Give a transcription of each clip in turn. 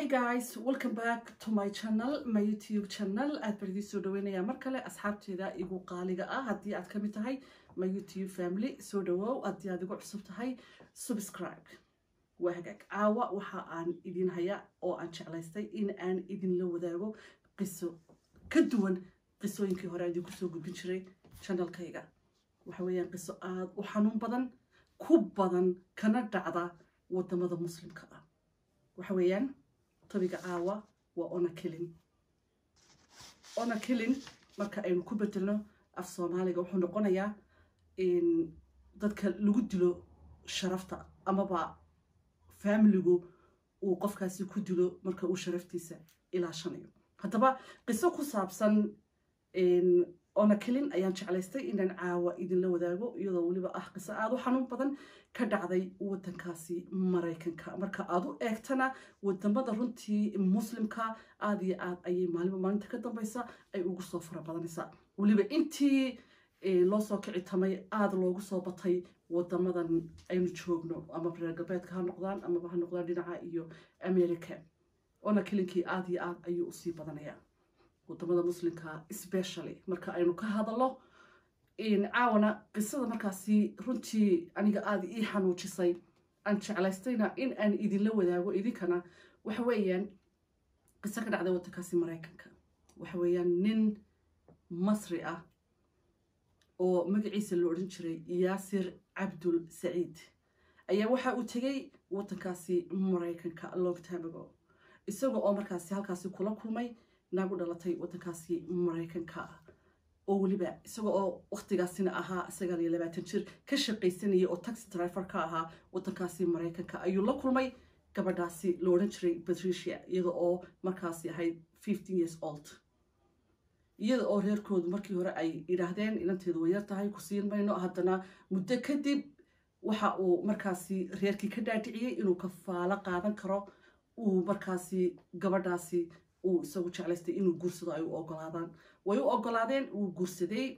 guys welcome back to my channel my youtube channel aad baan idiin soo dhaweynayaa mar kale asxaabteeda igu qaaliga ah haddii aad ka mid tahay my youtube family soo dhawow haddii aad igu cusub tahay subscribe waa hagaag caawa waxa aan idin hayaa oo aan jeclaystay in aan idinla wadaago qiso ka duwan qisooyinkii hore aan idinku soo gudbin jiray channelkayga waxa weeyaan qiso aada u xanuun badan ku badan kana dhacda wadamada muslimka ah waxa weeyaan tobiga caawa waa ona kilin ona kilin marka aynu ku bedelno af soomaaliga wuxuu noqonayaa dadka lagu dilo sharafta amaba faamiligu uu qofkaasi ku dilo marka uu sharaftiisa ilaashanayo haddaba qiso ku saabsan ona kilin ayaan jeclaystay inaan caawa idinla wadaago iyadoo weliba ah qiso aada u xanuun badan ka dhacday wadankaasi maraykanka marka aad u eegtana wadamada runtii muslimka aada iyo aad ayay maalinba maalinta ka dambeysa ay ugu soo fara badanaysaa weliba intii loo soo kici tamay aada loogu soo batay wadamadan aynu joogno ama reer galbeedka ha noqdaan amaba ha noqdaan dhinaca iyo america ona kilinkii aada iyo aad ayuu usii badanayaa wadamada muslimka specially marka aynu ka hadalno caawana qisada markaasi runtii aniga aada ii xanuujisay aan jeclaystayna in aan idinla wadaago idinkana waxa weeyaan qiso ka dhacday wadankaasi maraykanka waxa weeyaan nin masri ah oo magaciisa la odhan jiray yaasir cabdul saciid ayaa waxa uu tegey wadankaasi maraykanka long time ago isaga oo markaasi halkaasi kula kulmay naagu dhalatay wadankaasi maraykanka ah oo weliba isaga oo waktigaasina ahaa sagaal iyo labaatan jir ka shaqaysanaya oo taxi driver ka ahaa wadankaasi maraykanka ayuu la kulmay gabadhaasi la odhan jiray patricia iyada oo markaasi ahayd fifteen years old iyada oo reerkoodu markii hore ay idhaahdeen inanteedu way yar tahay ku siin mayno haddana muddo kadib waxa uu markaasi reerkii ka dhaadhiciyey inuu kafaalo qaadan karo uu markaasi gabadhaasi uu isagu jeclaystay inuu guursado ay u ogolaadaan way u ogolaadeen uu guursaday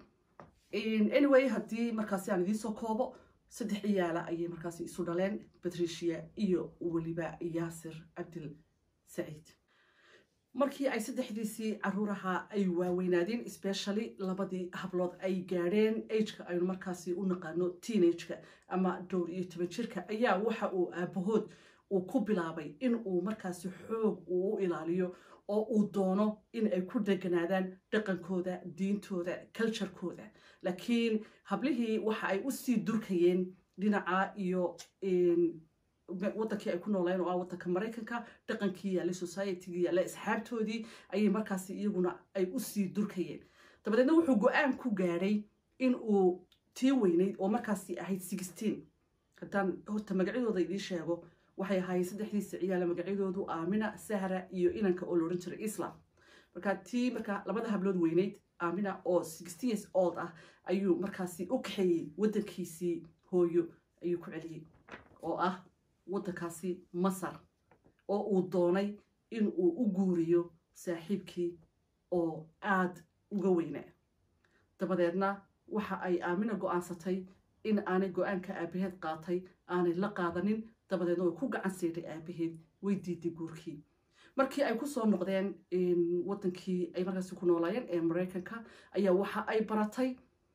anyway haddii markaasi aan idiinsoo koobo saddex ciyaala ayay markaasi isu dhaleen patricia iyo weliba yaasir cabdil saciid markii ay saddexdiisii caruuraha ay waaweynaadeen specially labadii hablood ay gaadheen ageka aynu markaasi u naqaano teenageka ama dhowr iyo toban jirka ayaa waxa uu aabahood uu ku bilaabay in uu markaasi xoog uu u ilaaliyo oo uu doono in ay ku deganaadaan dhaqankooda diintooda culturekooda laakiin hablihii waxa ay usii durkayeen dhinaca iyo wadankii ay ku nooleen oo ah wadanka maraykanka dhaqankii yaallay societygii yaallay asxaabtoodii ayay markaasi iyaguna ay usii durkayeen dabadeedna wuxuu go-aan ku gaadhay in uu tii weyneyd oo markaasi ahayd sixteen haddaan horta magacyadooda idiin sheego waxay ahaayeen saddexdiisa ciyaala magacyadoodu aamina sahra iyo inanka oo laodhan jiray islam marka tii marka labada hablood weyneyd aamina oo sixteen years old ah ayuu markaasi u kaxeeyey wadankiisii hooyo ayuu ku celiyey oo ah wadankaasi masar oo uu doonay in uu u guuriyo saaxiibkii oo aada uga weynaa dabadeedna waxa ay aamina go-aansatay in aanay go-aanka aabaheed qaatay aanay la qaadanin dabadeedna way ku gacan siidhay aabaheed way diiday guurkii markii ay kusoo noqdeen wadankii ay markaasi ku noolaayeen ee maraykanka ayaa waxa ay baratay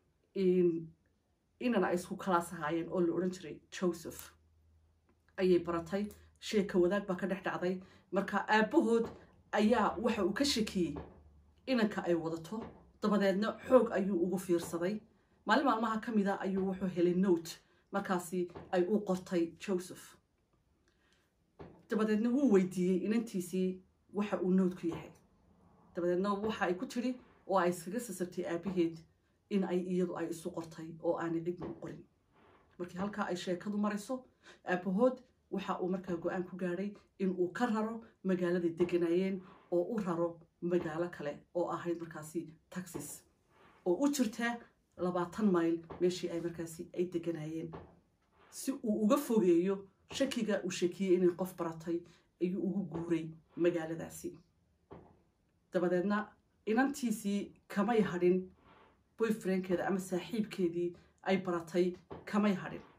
inana ay isku kalaas ahaayeen oo la odhan jiray joseph ayay baratay sheeka wadaag baa ka dhex dhacday marka aabahood ayaa waxa uu ka shakiyey inanka ay wadato dabadeedna xoog ayuu ugu fiirsaday maalin maalmaha ka mida ayuu wuxuu helay note markaasi ay u qortay joseph dabadeedna wuu weydiiyey inantiisii waxa uu noodku yahay dabadeedna waxa ay ku tidhi oo ay iskaga sasabtay aabaheed in ay iyadu ay isu qortay oo aanay cidna u qorin markii halkaa ay sheekadu marayso aabahood waxa uu markaa go-aan ku gaadhay in uu ka raro magaaladay deganaayeen oo u raro magaalo kale oo ahayd markaasi taxis oo u jirta labaatan mayl meeshii ay markaasi ay deganaayeen si uu uga fogeeyo shakiga uu shakiyey inay qof baratay ayuu ugu guuray magaaladaasi dabadeedna inantiisii kamay hadhin boyfriendkeeda ama saaxiibkeedii ay baratay kamay hadhin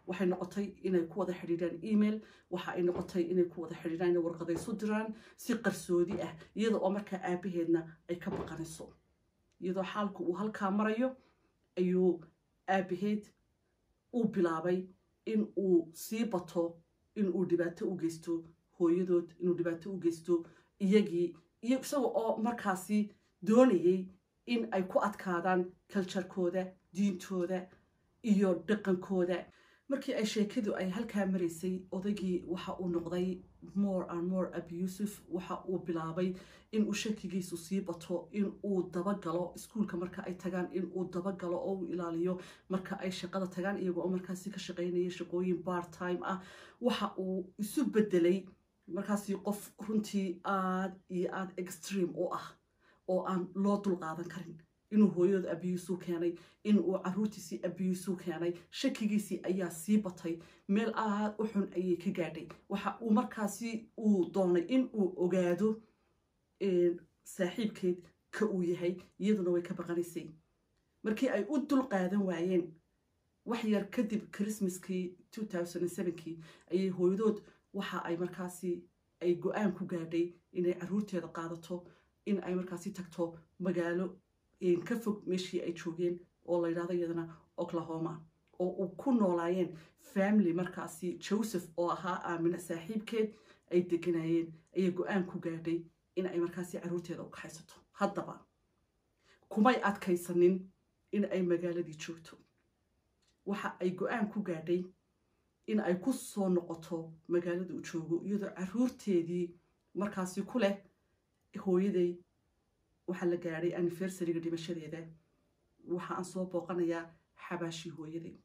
waxay noqotay inay ku wada xidhiidhaan email waxa ay noqotay inay ku wada xidhiidhaan inay warqadaysu diraan si qarsoodi ah iyada oo markaa aabaheedna ay ka baqanayso iyadoo xaalku uu halkaa marayo ayuu aabaheed uu bilaabay in uu sii bato in uu dhibaato u geysto hooyadood inuu dhibaato u geysto iyagii iyo isaga oo markaasi doonayay in ay ku adkaadaan kaljarkooda diintooda iyo dhaqankooda markii ay sheekadu ay halkaa maraysay odaygii waxa uu noqday more and more abusive waxa uu bilaabay in uu shakigiisu sii bato in uu dabagalo iskuulka marka ay tagaan in uu dabagalo oo uu ilaaliyo marka ay shaqada tagaan iyagoo oo markaasi ka shaqaynaya shaqooyin part time ah waxa uu isu bedelay markaasi qof runtii aad iyo aad extreme u ah oo aan loo dulqaadan karin inuu hooyadooda abiyuusuu keenay in uu caruurtiisii abiyuusuu keenay shakigiisii ayaa sii batay meel aad u xun ayay ka gaadhay waxa uu markaasi uu doonay in uu ogaado saaxiibkeed ka uu yahay iyaduna way ka baqanaysay markii ay u dul qaadan waayeen wax yar kadib christmaskii kii ayay hooyadood waxa ay markaasi ay go-aan ku gaadhay inay caruurteeda qaadato in ay markaasi tagto magaalo ka fog meeshii ay joogeen oo la yidhahdo iyadana oklahoma oo uu ku noolaayeen family markaasi joseph oo ahaa aamina saaxiibkeed ay deganayeen ayay go-aan ku gaadhay in ay markaasi caruurteeda u kaxaysato haddaba kumay adkaysanin in ay magaaladii joogto waxa ay go-aan ku gaadhay in ay ku soo noqoto magaalada uu joogo iyadoo caruurteedii markaasi ku leh hooyaday waxaa la gaadhay anniversariga dhimashadeeda waxa aan soo booqanayaa xabaashii hooyaday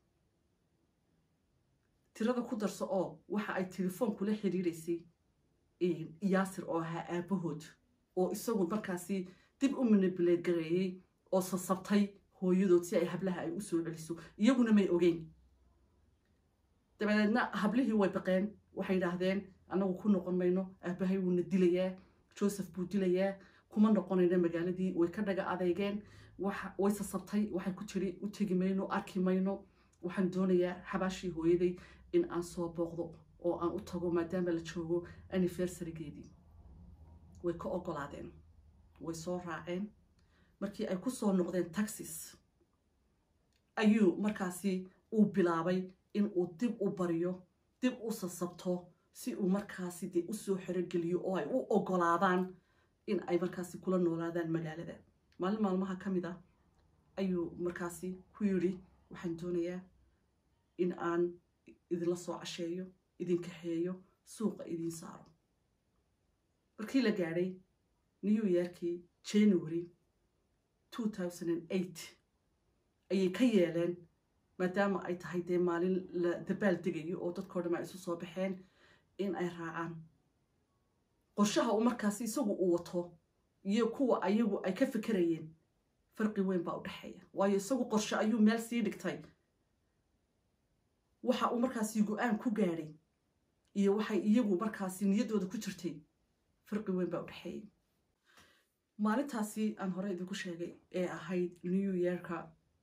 tirada ku darso oo waxa ay telefoon kula xidhiidhaysay yaasir oo ahaa aabahood oo isagu markaasi dib u manibuleed gareeyey oo sasabtay hooyadood si ay hablaha ay u soo celiso iyaguna may ogeyn dabadeedna hablihii way baqeen waxay yidhaahdeen annagu ku noqon mayno aabahay wuuna dilayaa joseph buu dilayaa kuma noqonayna magaaladii way ka dhaga adeygeen way sasabtay waxay ku tiri u tegi mayno arki mayno waxaan doonayaa xabaashii hooyaday in aan soo booqdo oo aan u tago maadaama la joogo anniversarigeedii way ka ogolaadeen way soo raaceen markii ay ku soo noqdeen taxis ayuu markaasi uu bilaabay in uu dib u baryo dib u sasabto si uu markaasi dee usoo xerogeliyo oo ay u ogolaadaan in ay markaasi kula noolaadaan magaalada maalin maalmaha ka mid ah ayuu markaasi ku yidhi waxaan doonayaa in aan idinla soo casheeyo idin kaxeeyo suuqa idiin saaro markii la gaadhay new yorkii january ayay ka yeeleen maadaama ay tahay dee maalin la dabaal degayo oo dadkao dham ay isu soo baxeen in ay raacaan qorshaha uu markaasi isagu uu wato iyo kuwa ayagu ay ka fikerayeen farqi weyn baa u dhexeeya waayo isagu qorshe ayuu meel sii dhigtay waxa uu markaasi go-aan ku gaadhay iyo waxay iyagu markaasi niyaddooda ku jirtay farqi weyn baa u dhexeeyay maalintaasi aan hore idinku sheegay ee ahayd new yorka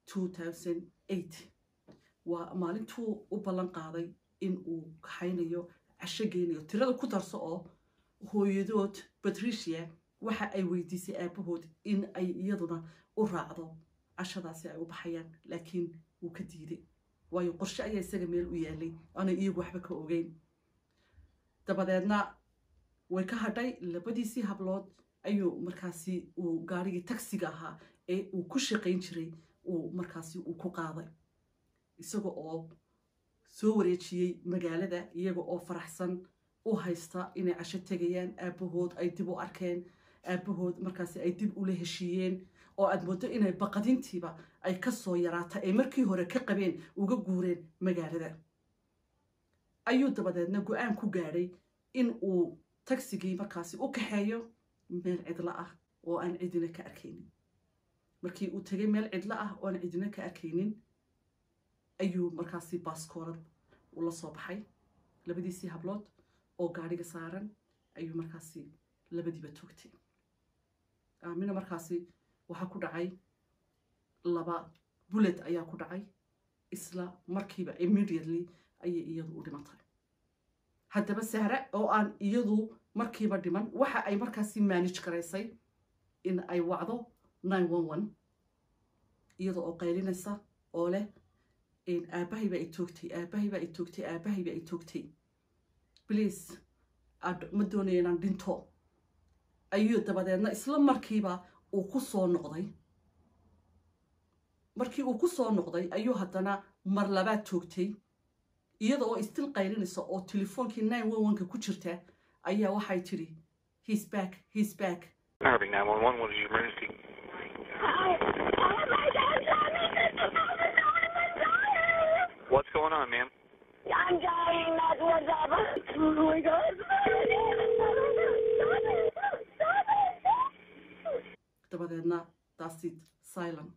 waa maalintuu u ballan qaaday in uu kaxaynayo casho geynayo tirada ku darso oo hooyadood patricia waxa ay weydiisay aabahood in ay iyaduna u raacdo cashadaasi ay u baxayaan laakiin wuu ka diiday waayo qorshe ayaa isaga meel u yaalay aanay iyagu waxba ka ogeyn dabadeedna way ka hadhay labadiisii hablood ayuu markaasi uu gaarigii tagsiga ahaa ee uu ku shaqayn jiray uu markaasi uu ku qaaday isaga oo soo wareejiyey magaalada iyaga oo faraxsan u haysta inay casho tegayaan aabahood ay dib u arkeen aabahood markaasi ay dib ula heshiiyeen oo aad moodo inay baqadintiiba ay ka soo yaraata ay markii hore ka qabeen uga guureen magaalada ayuu dabadeedna go-aan ku gaadhay in uu tagsigii markaasi u kaxeeyo meel cidlo ah oo aan cidina ka arkaynin markii uu tegay meel cidlo ah oo aan cidina ka arkaynin ayuu markaasi baaskoorad ula soo baxay labadiisii hablood oo gaadhiga saaran ayuu markaasi labadiiba toogtay aamina markaasi waxaa ku dhacay laba bullet ayaa ku dhacay isla markiiba immediately ayay iyadu u dhimatay haddaba sahre oo aan iyadu markiiba dhiman waxa ay markaasi maanij garaysay in ay wacdo iyada oo qaylinaysa oo leh aabbahay baa i toogtay aabbahay baa i toogtay aabbahay baa i toogtay bliase ma doonaya inaan dhinto ayuu dabadeedna isla markiiba uu ku soo noqday markii uu ku soo noqday ayuu haddana mar labaad toogtay iyada oo istil qaylinaysa oo telefoonkii nine one one-ka ku jirta ayaa waxay tidhi he's back he's back Harvey, 911, what is your emergency? What's going on, ma'am? I'm dying. That's what's up. Oh my God. Stop it. dabadeedna daasid silent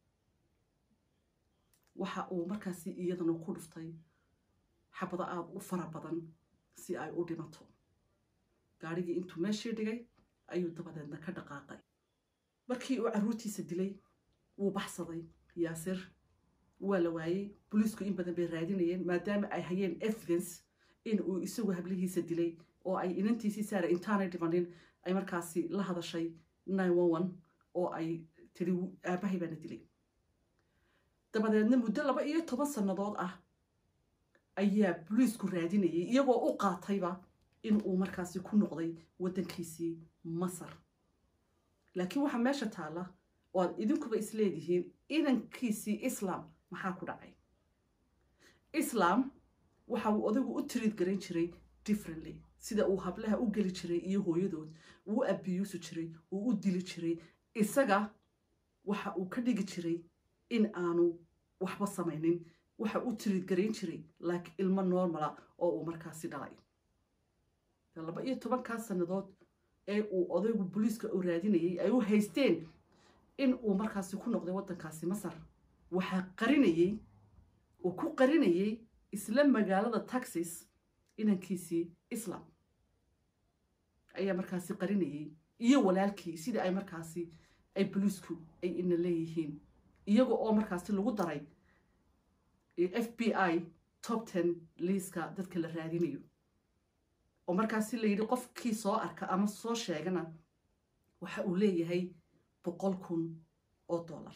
waxa uu markaasi iyadana ku dhuftay xabado aada u fara badan si ay u dhimato gaadhigii intuu meeshii dhigay ayuu dabadeedna ka dhaqaaqay markii uu carruurtiisa dilay wuu baxsaday yaasir waa la waayey booliisku in badan bay raadinayeen maadaama ay hayeen evidence in uu isagu hablihiisa dilay oo ay inantiisii saara intaanay dhimanin ay markaasi la hadashay oo ay tiri aabbahay baana dilay dabadeedna muddo laba iyo toban sannadood ah ayaa boliisku raadinayay iyagoo u qaatayba in uu markaasi ku noqday waddankiisii masar laakiin waxaa meesha taalla oo aad idinkuba isleedihiin inankiisii islam maxaa ku dhacay islam waxa uu odaygu u tiriid garan jiray differently sida uu hablaha u geli jiray iyo hooyadood uu u abiyuusi jiray uu u dili jiray isaga waxa uu ka dhigi jiray in aanu waxba samaynin waxa u tiriid garayn jiray laakiin ilmo normala oo uu markaasi dhalay laba iyo tobankaa sannadood ee uu odaygu booliiska u raadinayay ay u haysteen in uu markaasi ku noqday waddankaasi masar waxaa qarinayey uu ku qarinayay isla magaalada taxis inankiisii islam ayaa markaasi qarinayay iyo walaalkii sidii ay markaasi ay boliisku ay ina leeyihiin iyaga oo markaasi lagu daray f b i top ten liiska dadka la raadinayo oo markaasi la yidhi qofkii soo arka ama soo sheegana waxa uu leeyahay boqol kun oo dollar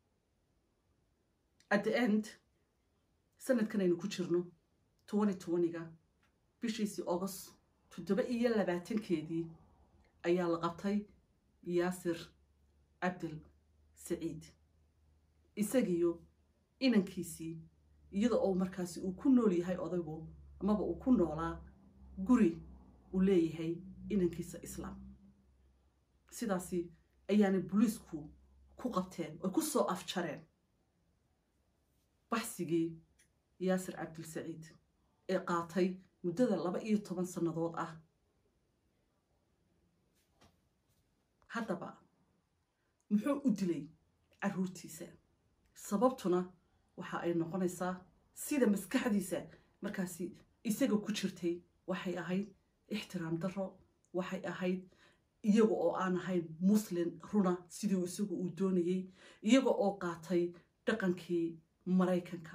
at the end sanadkan aynu ku jirno twenty twenty-ga bishiisii august toddoba iyo labaatankeedii ayaa la qabtay yaasir cabdil saciid isagiyo inankiisii iyada oo markaasi uu ku nool yahay odaygu amaba uu ku noolaa guri uu leeyahay inankiisa islaam sidaasi ayaanay boliisku ku qabteen oy ku soo afjareen baxsigii yaasir cabdil saciid ee qaatay muddada laba iyo toban sannadood ah haddaba muxuu u dilay carruurtiisa sababtuna waxa ay noqonaysaa sida maskaxdiisa markaasi isaga ku jirtay waxay ahayd ixtiraam darro waxay ahayd iyaga oo aan ahayn muslin runa sidii isagu uu doonayey iyaga oo qaatay dhaqankii maraykanka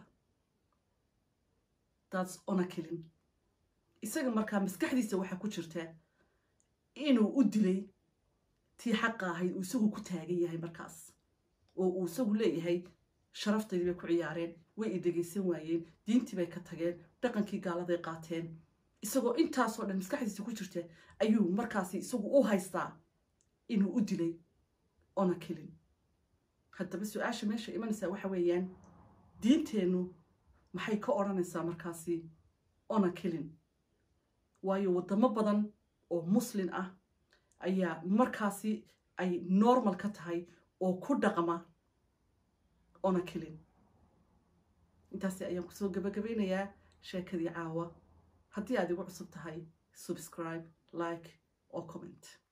daats onakilin isaga markaa maskaxdiisa waxaa ku jirta inuu u dilay tii xaqa ahayd uu isagu ku taagan yahay markaas oo uu isagu leeyahay sharaftaydii bay ku ciyaareen way i dhegaysan waayeen diintii bay ka tageen dhaqankii gaaladay qaateen isagoo intaasoo dhan maskaxdiisa ku jirta ayuu markaasi isagu u haystaa inuu u dilay ona kelin haddaba su-aasha meesha imanaysaa waxa weeyaan diinteennu maxay ka odhanaysaa markaasi ona kelin waayo waddamo badan oo muslin ah ayaa markaasi ay normal ka tahay oo ku dhaqma ona kelin intaasi ayaan kusoo gabagabaynayaa sheekadii caawa haddii aad igu cusub tahay subscribe like oo comment